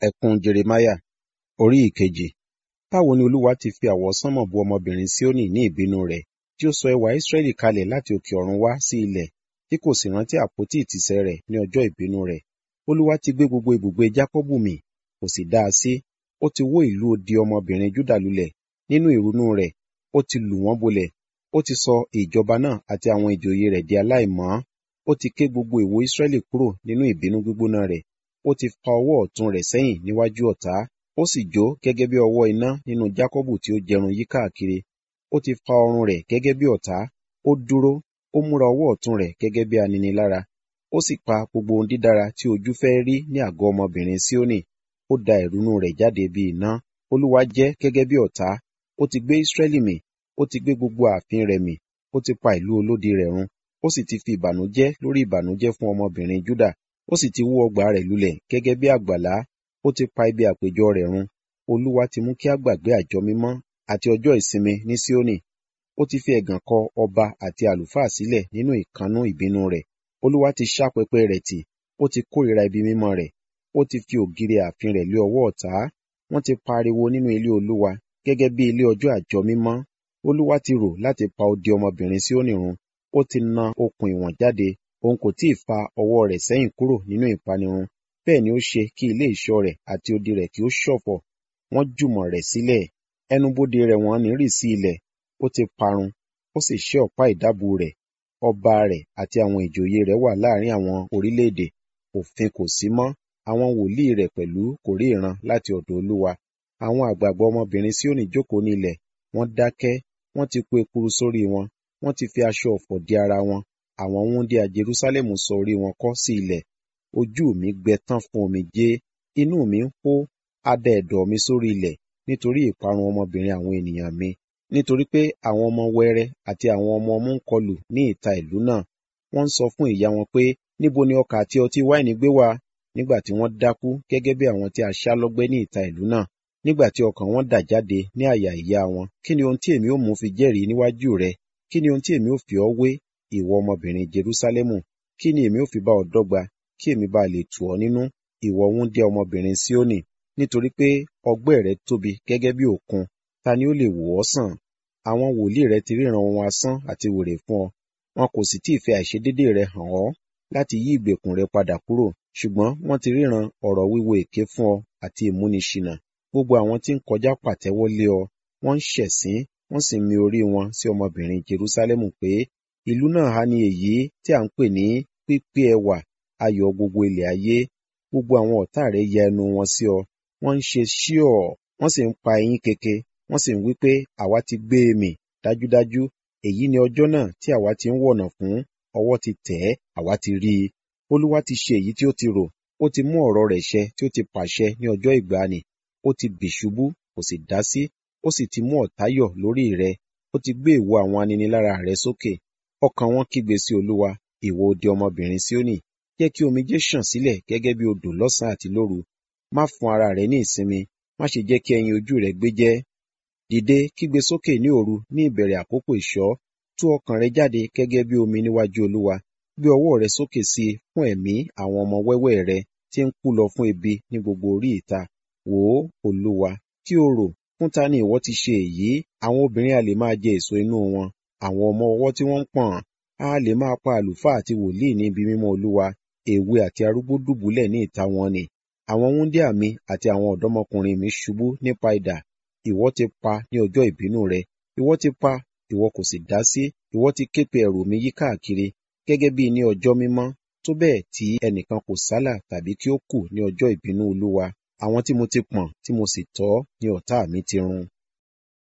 Ẹkún Jeremáyà orí ìkejì. Báwo ni Olúwa ti fi àwọsánmọ̀ bu ọmọbìnrin Síónì ní ìbínú rẹ̀, tí ó sọ ẹwà Ísírẹ́lì kalẹ̀ láti òkè ọ̀run wá sí ilẹ̀, tí kò sì rántí àpótí ìtìsẹ̀ rẹ̀ ní ọjọ́ ìbínú rẹ̀. Olúwa ti gbé gbogbo ibùgbé Jákọ́bù mì, kò sì dá a sí. Ó ti wó ìlú odi ọmọbìnrin Júdà lulẹ̀. Nínú ìrunú rẹ̀, ó ti lù wọ́n bolẹ̀. Ó ti sọ ìjọba náà àti àwọn ìjòyè rẹ̀ di aláìmọ́. Ó ti ké gbogbo èwo Ísírẹ́lì kúrò nínú ìbínú gbígbóná rẹ̀. Ó ti fa ọwọ́ ọ̀tún rẹ̀ sẹ́yìn níwájú ọ̀tá. Ó sì jó gẹ́gẹ́ bí ọwọ́ iná nínú Jákọ́bù tí ó jẹrun yí káàkiri. Ó ti fa ọrùn rẹ̀ gẹ́gẹ́ bí ọ̀tá. Ó dúró, ó múra ọwọ́ ọ̀tún rẹ̀ gẹ́gẹ́ bí aninilára. Ó sì pa gbogbo ohun dídára tí ojú fẹ́ rí ní àgọ́ ọmọbìnrin Síónì. Ó da ìrunú rẹ̀ jáde bí iná. Olúwa jẹ́ gẹ́gẹ́ bí ọ̀tá. Ó ti gbé Ísírẹ́lì mì. Ó ti gbé gbogbo ààfin rẹ̀ mì. Ó ti pa ìlú olódi rẹ̀ run. Ó sì ti fi ìbànújẹ́ lórí ìbànújẹ́ fún ọmọbìnrin Júdà. Ó sì ti wó ọgbà rẹ̀ lulẹ̀ gẹ́gẹ́ bí àgbàlá. Ó ti pa ibi àpéjọ rẹ̀ run. Olúwa ti mú kí a gbàgbé àjọ mímọ́ àti ọjọ́ ìsinmi ní Síónì. Ó ti fi ẹ̀gàn kọ ọba àti àlùfáà sílẹ̀ nínú ìkannú ìbínú rẹ̀. Olúwa ti ṣá pẹpẹ rẹ̀ tì. Ó ti kórìíra ibi mímọ́ rẹ̀. Ó ti fi ògiri ààfin rẹ̀ lé ọwọ́ ọ̀tá. Wọ́n ti pariwo nínú ilé Olúwa gẹ́gẹ́ bí ilé ọjọ́ àjọ mímọ́. Olúwa ti rò láti pa odi ọmọbìnrin Síónì run. Ó ti na okùn ìwọ̀n jáde. Òun kò tí ì fa ọwọ́ rẹ̀ sẹ́yìn kúrò nínú ìpanirun. Bẹ́ẹ̀ ni ó ṣe kí ilé ìṣọ́ rẹ̀ àti odi rẹ̀ kí ó ṣọ̀fọ̀. Wọ́n jùmọ̀ rẹ̀ sílẹ̀. Ẹnubodè rẹ̀ wọ́n ní rì sí ilẹ̀. Ó ti parun. Ó sì ṣẹ́ ọ̀pá ìdábùú rẹ̀. Ọba rẹ̀ àti àwọn ìjòyè rẹ̀ wà láàrin àwọn orílẹ̀-èdè. Òfin kò sí mọ́. Àwọn wòlíì rẹ̀ pẹ̀lú kò rí ìran láti ọ̀dọ̀ Olúwa. Àwọn àgbàgbà ọmọbìnrin Síónì jókòó ní ilẹ̀. Wọ́n dákẹ́. Wọ́n ti kó ekuru sórí wọn. Wọ́n ti fi aṣọ ọ̀fọ̀ di ara wọn. Àwọn wúńdíá Jerúsálẹ́mù sọ orí wọn kọ́ sí ilẹ̀. Ojú mi gbẹ tán fún omijé. Inú mi ń hó. A da ẹ̀dọ̀ mi sórí ilẹ̀ nítorí ìparun ọmọbìnrin àwọn ènìyàn mi. Nítorí pé àwọn ọmọ wẹrẹ àti àwọn ọmọ ọmú ń kọlù ní ìta ìlú náà. Wọ́n ń sọ fún ìyá wọn pé, níbo ni ọkà àti ọtí wáìnì gbé wá? Nígbà tí wọ́n dákú gẹ́gẹ́ bí àwọn tí a ṣá lọ́gbẹ́ ní ìta ìlú náà. Nígbà tí ọkàn wọn dà jáde ní àyà ìyá wọn. Kí ni ohun tí èmi ó mú fi jẹ́rìí níwájú rẹ? Kí ni ohun tí èmi ó fi ọ́ wé, ìwọ ọmọbìnrin Jerúsálẹ́mù? Kí ni èmi ó fi bá ọ dọ́gba, kí èmi bá lè tù ọ́ nínú, ìwọ wúńdíá ọmọbìnrin Síónì? Nítorí pé ọgbẹ́ rẹ tóbi gẹ́gẹ́ bí òkun, ta ni ó lè wò ọ́ sàn? Àwọn wòlíì rẹ ti ríran ohun asán àti wèrè fún ọ. Wọn kò sì tí ì fi àìṣedéédéé rẹ hàn ọ́ láti yí ìgbèkùn rẹ padà kúrò. Ṣùgbọ́n wọ́n ti ríran ọ̀rọ̀ wíwo èké fún ọ àti ìmúniṣìnà. Gbogbo àwọn tí ń kọjá pàtẹ́wọ́ lé ọ. Wọ́n ń ṣẹ̀sín, wọ́n sì ń mi orí wọn sí ọmọbìnrin Jerúsálẹ́mù pé, ìlú náà ha ni èyí tí à ń pè ní pípé ẹwà, ayọ̀ gbogbo ilẹ̀ ayé. Gbogbo àwọn ọ̀tá rẹ ya ẹnu wọn sí ọ. Wọ́n ń ṣe ṣíọ̀, wọ́n sì ń pa eyín keke. Wọ́n sì ń wí pé, àwa ti gbé e mì. Dájúdájú, èyí ni ọjọ́ náà tí àwa ti ń wọ̀nà fún. Ọwọ́ ti tẹ̀ ẹ́, àwa ti rí i. Olúwa ti ṣe èyí tí ó ti rò. Ó ti mú ọ̀rọ̀ rẹ̀ ṣẹ tí ó ti pàṣẹ ní ọjọ́ ìgbàanì. Ó ti bì ṣubú, kò sì dá sí. Ó sì ti mú ọ̀tá yọ̀ lórí rẹ. Ó ti gbé ìwo àwọn aninilára rẹ sókè. Ọkàn wọn kígbe sí Olúwa, ìwọ odi ọmọbìnrin Síónì. Jẹ́ kí omijé ṣàn sílẹ̀ gẹ́gẹ́ bí odò lọ́sàn-án àti lóru. Má fún ara rẹ ní ìsinmi. Má ṣe jẹ́ kí ẹyin ojú rẹ gbé jẹ́. Dìde kígbe sókè ní òru ní ìbẹ̀rẹ̀ àkókò ìṣọ́. Tú ọkàn rẹ jáde gẹ́gẹ́ bí omi níwájú Olúwa. Gbé ọwọ́ rẹ sókè sí i fún ẹ̀mí àwọn ọmọ wẹ́wẹ́ rẹ tí ń kú lọ fún ebi ní gbogbo orí ìta. Wò ó, Olúwa, kí o rò, fún ta ni ìwọ ti ṣe èyí? Àwọn obìnrin a lè máa jẹ èso inú wọn. Àwọn ọmọ ọwọ́ tí wọ́n ń pọ̀n, a lè máa pa àlùfáà àti wòlíì ní ibi mímọ́ Olúwa. Èwe àti arúgbó dùbúlẹ̀ ní ìta wọn ni. Àwọn wúńdíá mi àti àwọn ọ̀dọ́mọkùnrin mi ṣubú nípa idà. Ìwọ ti pa ní ọjọ́ ìbínú rẹ. Ìwọ ti pa, ìwọ kò sì dá sí. Ìwọ ti ké pe ẹ̀rù mi yí káàkiri, gẹ́gẹ́ bí ní ọjọ́ mímọ́, tó bẹ́ẹ̀ tí ẹnìkan kò sálà tàbí kí ó kù ní ọjọ́ ìbínú Olúwa. Àwọn tí mo ti pọ̀n tí mo sì tọ́ ni ọ̀tá mi ti run.